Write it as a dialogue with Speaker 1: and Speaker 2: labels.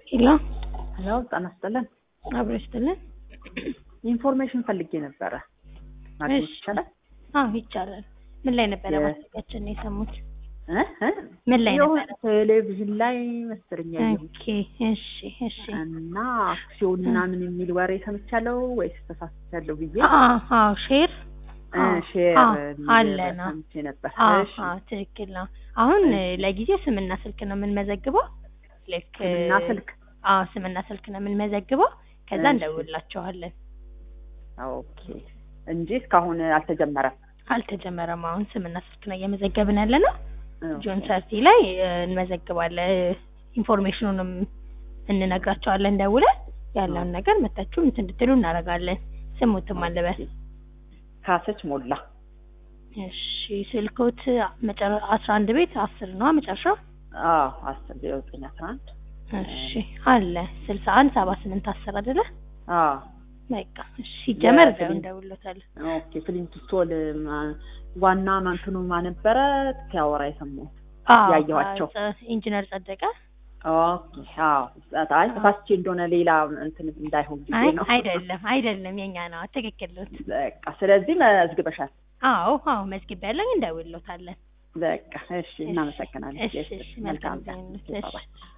Speaker 1: ሄሎ
Speaker 2: ሄሎ ጤና ይስጥልን።
Speaker 1: አብሮ ይስጥልን።
Speaker 2: ኢንፎርሜሽን ፈልጌ ነበረ ማግኘት
Speaker 1: እሺ።
Speaker 2: ይቻላል?
Speaker 1: አዎ ይቻላል። ምን ላይ ነበረ
Speaker 2: የ-
Speaker 1: ማስታወቂያችን ነው የሰሙት?
Speaker 2: እ? እ?
Speaker 1: ምን ላይ
Speaker 2: የሆነ
Speaker 1: ነበረ?
Speaker 2: ቴሌቪዥን ላይ መሰለኝ ያየሁት
Speaker 1: ኦኬ እሺ እሺ።
Speaker 2: እና አክሲዮን ምናምን የሚል ወሬ ሰምቻለሁ ወይስ ተሳስቻለሁ ብዬ
Speaker 1: አዎ አዎ ሼር
Speaker 2: እ፣
Speaker 1: አዎ፣
Speaker 2: ሼር
Speaker 1: አዎ፣
Speaker 2: የሚል
Speaker 1: አለና።
Speaker 2: ሰምቼ ነበር።
Speaker 1: አዎ
Speaker 2: እሺ
Speaker 1: አዎ ትክክል ነው። አሁን
Speaker 2: እሺ።
Speaker 1: ለጊዜው ስምና ስልክ ነው የምንመዘግበው። ልክ
Speaker 2: ስምና ስልክ
Speaker 1: አዎ ስምና ስልክ ነው የምንመዘግበው። ከዛ
Speaker 2: እሺ።
Speaker 1: እንደውላቸዋለን።
Speaker 2: ኦኬ እንጂ እስካሁን አልተጀመረም።
Speaker 1: አልተጀመረም። አሁን ስምና ስልክ ነው እየመዘገብን ያለ ነው።
Speaker 2: ኦኬ።
Speaker 1: ጆን ሰርቲ ላይ እ፣ እንመዘግባለን። ኢንፎርሜሽኑንም እንነግራቸዋለን ደውለን ያለውን ነገር መታችሁ እንትን እንድትሉ እናደርጋለን። ስሙትም አለበት።
Speaker 2: ካሰች ሞላ
Speaker 1: እሺ ስልኮት መጨረ አስራ አንድ ቤት አስር ነው መጨረሻው።
Speaker 2: አዎ አስር ዜሮ ዘጠኝ አስራ አንድ
Speaker 1: እሺ አለ ስልሳ አንድ ሰባ ስምንት አስር አይደለ?
Speaker 2: አዎ
Speaker 1: በቃ እሺ ሲጀመር
Speaker 2: የፊልም-
Speaker 1: እንደውሎታል።
Speaker 2: ኦኬ ፍሊንት ስቶል ማ- ዋና ማንትኑ ማነበረ ሲያወራ የሰማሁት
Speaker 1: አዎ
Speaker 2: ያየኋቸው።
Speaker 1: ጸ- ኢንጂነር ጸደቀ
Speaker 2: ኦኬ አዎ አይ ተሳስቼ እንደሆነ ሌላ እንትን እንዳይሆን
Speaker 1: አይ
Speaker 2: ብዬ ነው
Speaker 1: አይደለም አይደለም የኛ ነው ትክክል ነው።
Speaker 2: በቃ ስለዚህ መዝግበሻል
Speaker 1: አዎ አዎ መዝግብ ያለኝ እንደውሎታለን።
Speaker 2: በቃ እሺ እናመሰግናለን
Speaker 1: እሺ እሺ መልካም ቀን። እሺ